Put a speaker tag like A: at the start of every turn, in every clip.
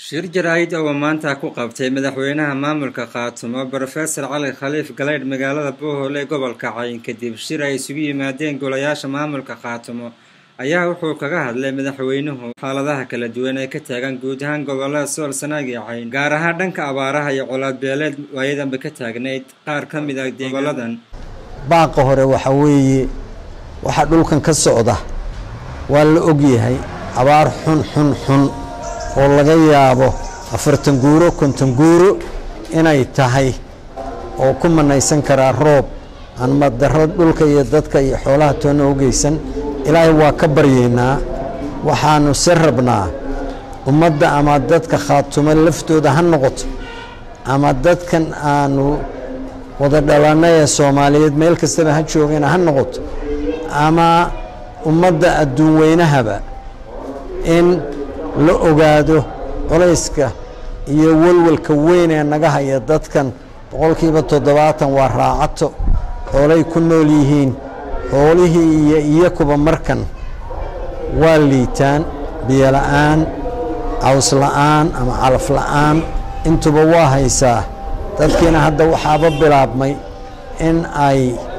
A: shir jaraa'id oo maanta ku qabtay madaxweynaha maamulka khaatumo brofesor cali khaliif galeydh magaalada bohol ee gobolka cayn kadib shir ay isugu yimaadeen golayaasha maamulka khaatumo ayaa wuxuu kaga hadlay madaxweynuhu xaaladaha kala duwan ee ka taagan guud ahaan gobolada sool sanaag iyo cayn gaar ahaan dhanka abaaraha iyo colaadbeeleed waayadanba ka taagnayd qaar ka mid ah goboladan
B: baaqa hore waxa weeye waxaa dhulkan ka socda waa la ogyahay abaar xun xun xun oo laga yaabo afartan guuro konton guuro inay tahay oo ku manaysan karaa roob aan madaro dhulka iyo dadka iyo xoolaha toonna u geysan ilaahay waa ka baryaynaa waxaanu se rabnaa ummadda ama dadka khaatumo laftooda ha noqoto ama dadkan aanu wada dhalanna ee soomaaliyeed meel kastaba ha joogana ha noqoto ama ummadda adduun weynahaba in la ogaado colayska iyo walwalka weyn ee naga haya dadkan boqolkiiba toddobaatan waa raacato xoolay ku nool yihiin xoolihii iyo iyakuba markan waa liitaan biyola'aan cawsla'aan ama calaf la'aan intuba waa haysaa dadkiina hadda waxaaba bilaabmay in ay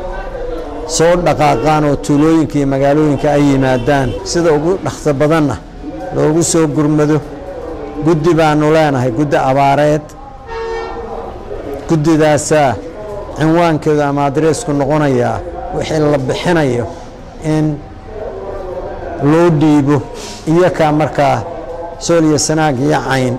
B: soo dhaqaaqaan oo tuulooyinka iyo magaalooyinka ay yimaadaan sida ugu dhakso badanna loogu soo gurmado guddi baanu leenahay guddi abaareed guddidaasaa cinwaankeedu ama adreesku noqonayaa wixii la bixinayo in loo dhiibo iyakaa markaa sool iyo sanaag iyo cayn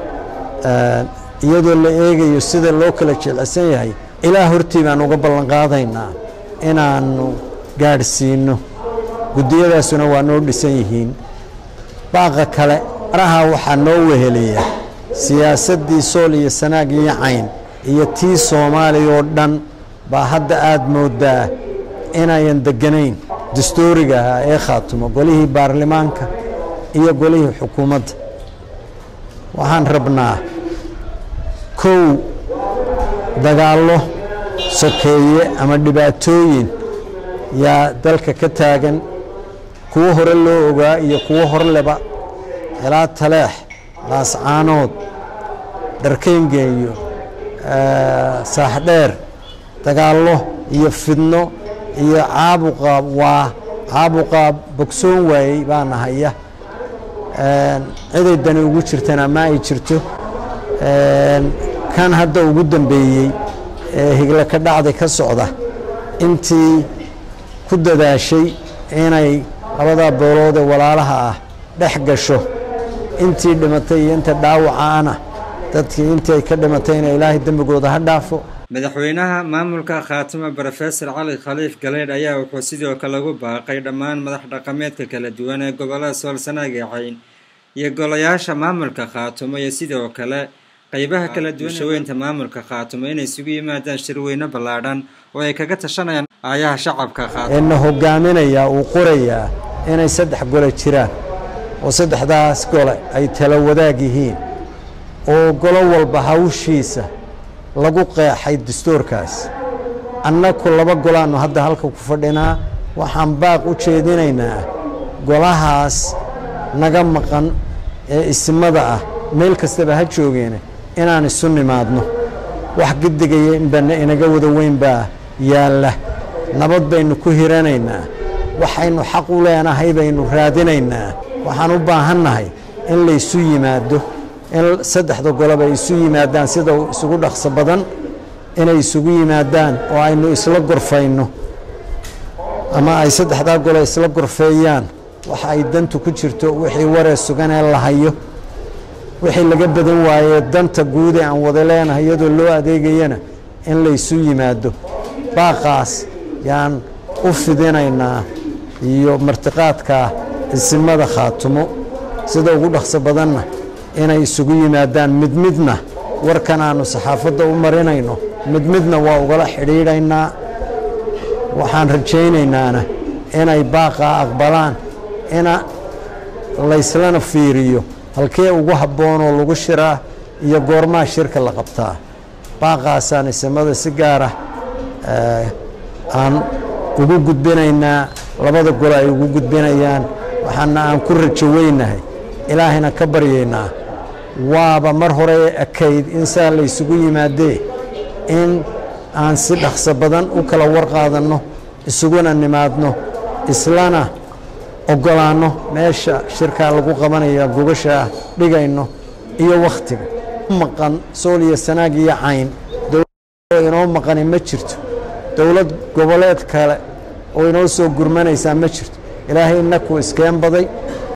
B: iyadoo la eegayo sida loo kala jeclaysan yahay ilaa hortii baan uga ballanqaadaynaa inaannu gaadhsiinno guddiyadaasuna waa noo dhisan yihiin baaqa kale araha waxaa noo weheliya siyaasaddii sool iyo sanaag iyo cayn iyo tii soomaaliya oo dhan baa hadda aada mooddaa inayan degganayn dastuuriga ahaa ee khaatumo golihii baarlamaanka iyo golihii xukuumadda waxaan rabnaa kow dagaallo sokeeye ama dhibaatooyin yaa dalka ka taagan kuwo hore loo ogaa iyo kuwo horleba ilaa taleex laascaanood dharkayngeeyo saaxdheer dagaallo iyo fidno iyo caabuqa waa caabuqa bogsoon waayey baana haya ciday dani ugu jirtana ma ay jirto kan hadda ugu dambeeyey ee higlo ka dhacday ka socda intii ku dadaashay inay labadaa boolood ee walaalaha ah dhex gasho intii dhimatay iyo inta dhaawacaana dadkii intii ay ka dhimatayna ilaahay dembigooda ha dhaafo
A: madaxweynaha maamulka khaatimo brofesor cali khaliif galeydh ayaa wuxuu sidoo kale ugu baaqay dhammaan madax dhaqameedka kala duwan ee gobolada sool sanaag ee cayn iyo golayaasha maamulka khaatumo iyo sidoo kale qaybaha kala duwan shaweynta maamulka khaatumo inay isugu yimaadaan shirweyne ballaadhan oo ay kaga tashanayaan aayaha shacabka khaatumo
B: eena hogaaminayaa uu qorayaa inay saddex gole jiraan oo saddexdaas gole ay tala wadaag yihiin oo golo walba hawshiisa lagu qeexay dastuurkaas annaku laba golaannu hadda halka ku fadhinaa waxaan baaq u jeedinaynaa golahaas naga maqan ee ismada ah meel kastaba ha joogeena inaan isu nimaadno wax gidigaya inbana inaga wada weyn baa yaalla nabad baynu ku hiranaynaa waxaynu xaq u leenahay baynu raadinaynaa waxaan u baahannahay in laysu yimaado in saddexda goloba ay isu yimaadaan sida isugu dhaqso badan inay isugu yimaadaan oo aynu isla gorfayno ama ay saddexdaa golo isla gorfeeyaan waxa ay dantu ku jirto wixii waree sugan ee la hayo wixii laga badan waayee danta guud ee aan wada leenahay iyadoo loo adeegayana in laysu yimaado baaqaas yaan u fidinaynaa iyo martiqaadka isimada khaatumo sida ugu dhaqso badanna inay isugu yimaadaan mid midna warkan aanu saxaafadda u marinayno mid midna waa ugala xidhiidhaynaa waxaan rajaynaynaan inay baaqaa aqbalaan ina layslana fiiriyo halkee ugu habboonoo lagu shiraa iyo goormaa shirka la qabtaa baaqaasaan isimada si gaara aan ugu gudbinaynaa labada gole ay ugu gudbinayaan waxaana aan ku rajo weynahay ilaahayna ka baryaynaa waaba mar hore ekayd in saa la ysugu yimaadee in aan si dhaqso badan u kala warqaadanno isuguna nimaadno islana ogolaanno meesha shirkaa lagu qabanaya gogashaa dhigayno iyo wakhtiga maqan sool iyo sanaag iyo cayn dowlad inoo maqani ma jirto dowlad goboleed kale oo inoo soo gurmanaysaa ma jirto ilaahay inaku iskeen baday